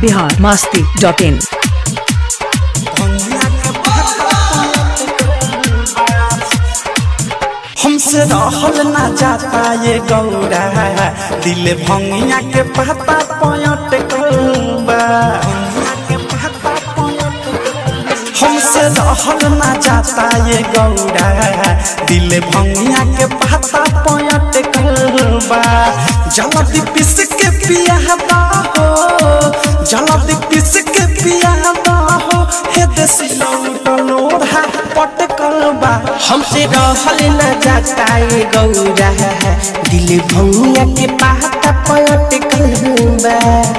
Bihar Masti dot in हमसे रहल ना जाता ये गौरा दिल भंगिया के पता पयट कौबा हमसे रहल ना जाता ये गौरा दिल भंगिया के पता पयट कौबा जल्दी पिस के पिया हो जल्दी पिस के पिया हो हे देसी लौटलोढ़ा पटकलबा हमसे रहल न जाता ये गौरा दिल भंगिया के पाता पलट कलबा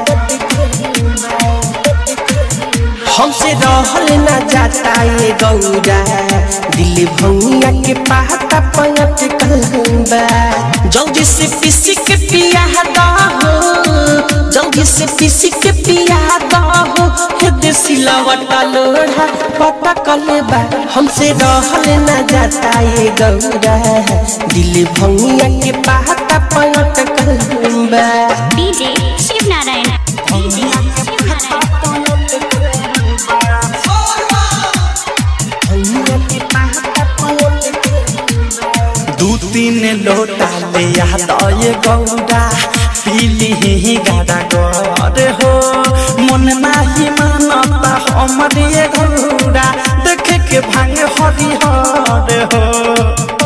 हमसे रहल न जाता ये गौरा दिल भंगिया के पाता पलट कलबा जल्दी से पीसी के पिया हो जल्दी से पीसी के पिया हो हे देसी लवटा लोढ़ा पता कलबा हमसे रहल न जाता ये गौरा दिल भंगिया के पाता पलट कलबा डीजे शिव नारायण डीजे शिव नारायण भंगिया के पाता पलट दू तीन लोटा ले याद ये गौरा पीली ही गाड़ा गौर हो मन नाही मानता हमर ये गौरा देखे के भांग हरिहर हो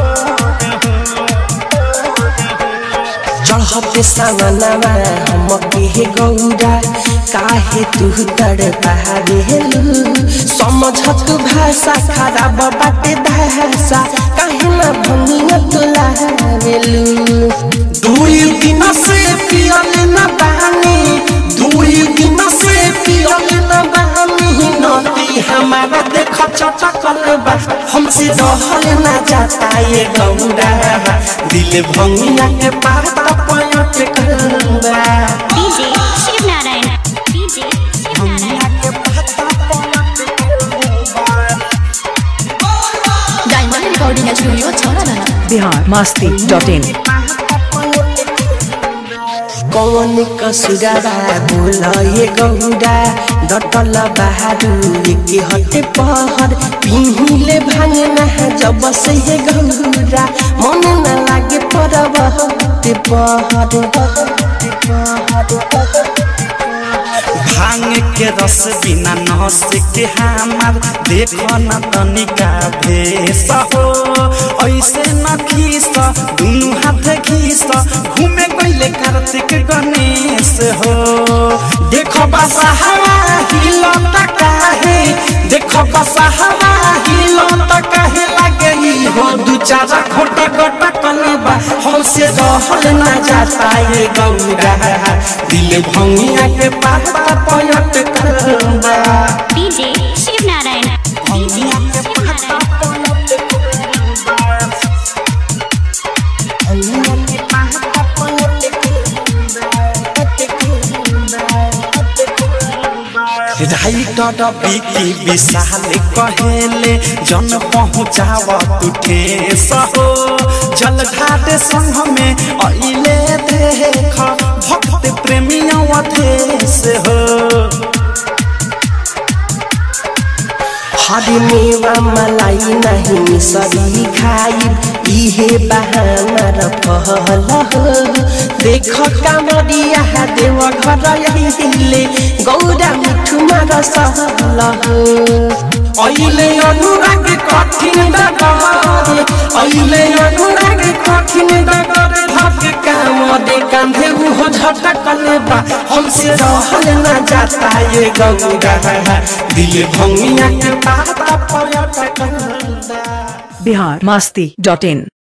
चढ़ते सामनामा हम के गौरा काहे तू तड़ पारेलू समझ तू भाषा खराब बाटे भाषा काहे ना भंगिया तू लावेलू दुई दिन से पियल न बानी दुई दिन से पियल न बानी नदी हमारा देख चटकल बा हमसे रहल न जाता ये गौरा दिल भंगिया के पाता पयट कलबा DJ Shiv Narayan DJ Shiv Narayan diamond recording studio Chhaura Bihar Masti dot in कौन कसुराबा बोल ये गौरा डटल बहारू के हटे पहर पिहिले भांगना जब से ये गौरा मन न लागे परब हटे पहर हटे पहर भांग के रस बिना नस के हमार देखो न तनिका भेस हो ऐसे न खीस दुनु हाथ खीस घूमे गईले कार्तिक गणेश हो देखो बसा हवा हिलो काहे देखो बसा हवा हिलो काहे लागे ई हो दू चारा खोटा गोटा कलबा हमसे रहल ना जाता ये गौरा दिल भंगिया के पाता पयट कलबा DJ Shiv Narayan DJ Shiv Narayan writer Vicky Vishal कहेले जन पहुँचाव तू ठेस हो जल घाट संग में अइले देख भक्त प्रेमिया अधेस हो हरी मेवा मलाई नहीं मिसरी खाई इहे बहाना र पहल हो देख कामरिया देव घर अहिले गौरा मिठुमा र सहल हो अइले अनुराग कठिन डगरे अइले अनुराग कठिन डगरे धक काम दे कांधे उहो झटकले बा हमसे रहल न जाता ये गौरा दिल भंगिया के पाता पयट कलबा बिहार मस्ती डॉट इन